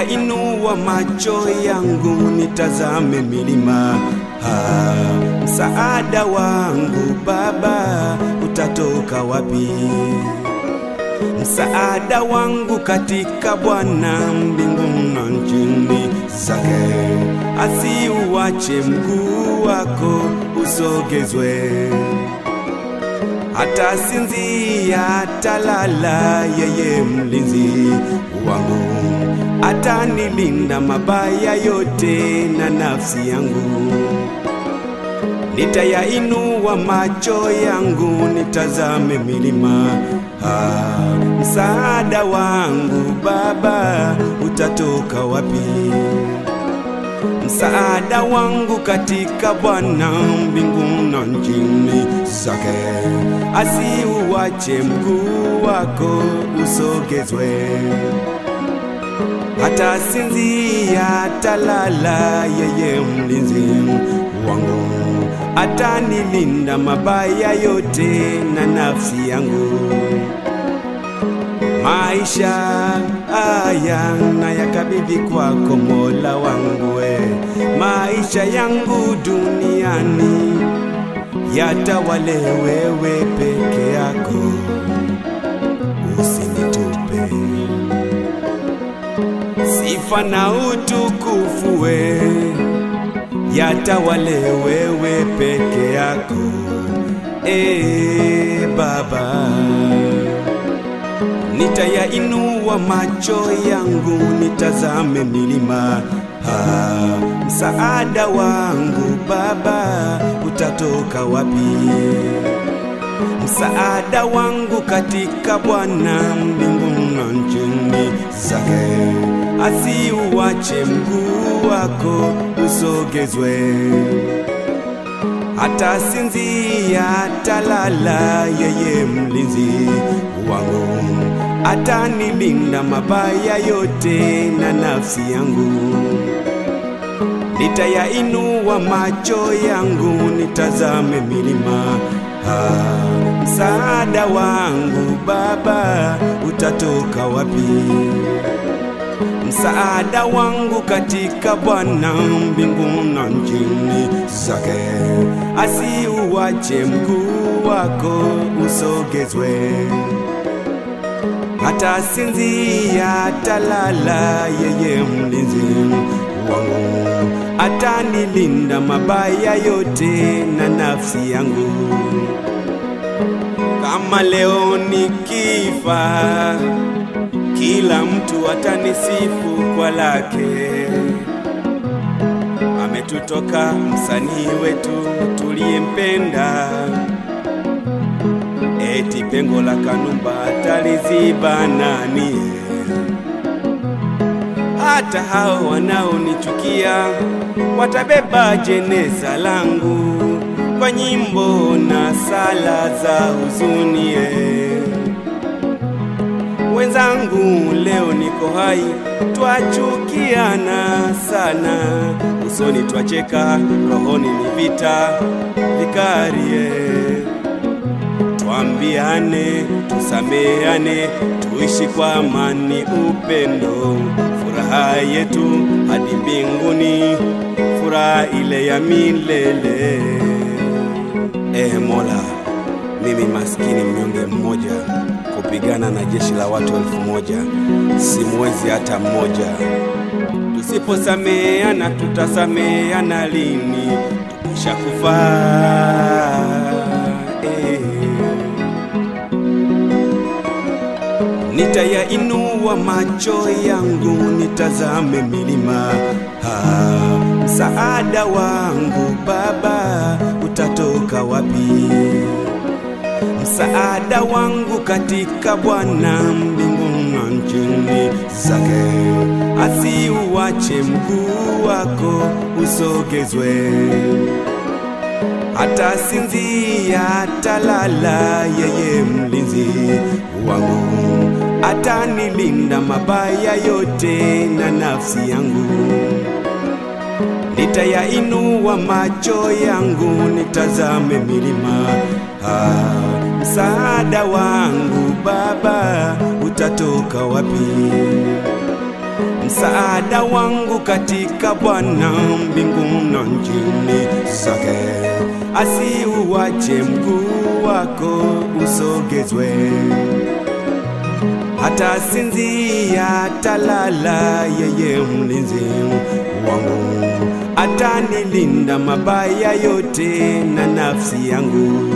Nitayainua macho yangu nitazame milima, ha, msaada wangu Baba utatoka wapi? Msaada wangu katika Bwana mbingu na nchini zake, asiuache mguu wako usogezwe hata sinzia talala, yeye mlinzi wangu atanilinda mabaya yote na nafsi yangu. Nitayainua macho yangu nitazame milima, ah, msaada wangu Baba utatoka wapi? Msaada wangu katika Bwana mbingu na nchini zake, asiuache mguu wako usogezwe. Hata sinzia talala, yeye mlinzi wangu atanilinda mabaya yote na nafsi yangu. Maisha haya na yakabidhi kwako Mola wangu, we maisha yangu duniani yatawale wewe peke yako, usinitupe. Sifa na utukufu we yatawale wewe peke yako, e Baba. Nitayainua macho yangu nitazame milima, ha, msaada wangu Baba utatoka wapi? Msaada wangu katika Bwana mbingu na nchini zake, asiuache mguu wako usogezwe hata sinzia talala, yeye mlinzi wangu atanilinda mabaya yote na nafsi yangu. Nitayainua macho yangu nitazame milima, ha, msaada wangu Baba utatoka wapi? Msaada wangu katika Bwana mbingu na nchini zake, asiuache mguu wako usogezwe. Hata sinzia talala, yeye mlinzi wangu atanilinda mabaya yote na nafsi yangu. Kama leo nikifa kila mtu atanisifu kwa lake. Ametutoka msanii wetu tuliyempenda, eti pengo la Kanumba ataliziba nani? Hata hao wanaonichukia watabeba jeneza langu kwa nyimbo na sala za huzuni eh. Wenzangu, leo niko hai, twachukiana sana, usoni twacheka, rohoni ni vita vikarie. Twambiane, tusameane, tuishi kwa amani, upendo, furaha yetu hadi mbinguni, furaha ile ya milele. Eh Mola, mimi maskini mnyonge mmoja kupigana na jeshi la watu elfu moja simwezi hata mmoja. Tusiposameana tutasameana lini? Tukisha kufa eh. Nitayainua macho yangu nitazame milima, ha, msaada wangu Baba utatoka wapi? Msaada wangu katika Bwana mbingu na nchini zake, asiuache mguu wako usogezwe. Hata sinzia talala, yeye mlinzi wangu atanilinda mabaya yote na nafsi yangu. Nitayainua macho yangu nitazame milima, ah, msaada wangu Baba utatoka wapi? msaada wangu katika Bwana mbingu na nchini zake, asiuache mguu wako usogezwe, hata sinzia talala, yeye mlinzi wangu atanilinda mabaya yote na nafsi yangu.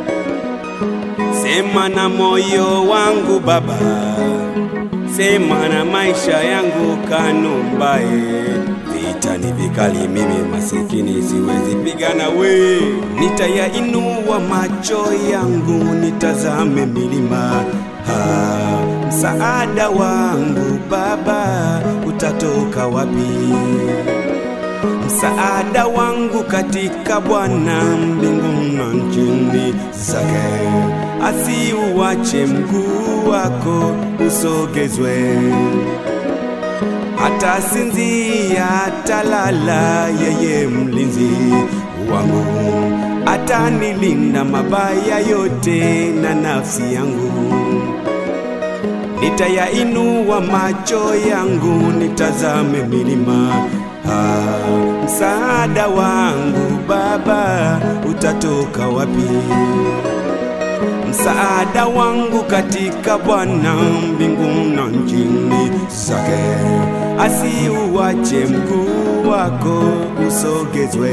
Sema na moyo wangu Baba, sema na maisha yangu Kanumbaye. Vita ni vikali, mimi masikini siwezi pigana we. Nitayainua macho yangu nitazame milima ha, msaada wangu Baba utatoka wapi? Msaada wangu katika Bwana mbingu na nchini zake, asiuache mguu wako usogezwe, hata sinzia talala, yeye mlinzi wangu atanilinda mabaya yote na nafsi yangu. Nitayainua macho yangu nitazame milima Ah, msaada wangu Baba utatoka wapi? Msaada wangu katika Bwana mbingu na nchini zake, asiuache mguu wako usogezwe,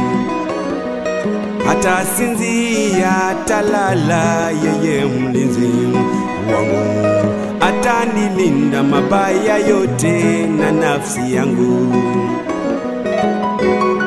hata sinzia talala, yeye mlinzi wangu atanilinda mabaya yote na nafsi yangu.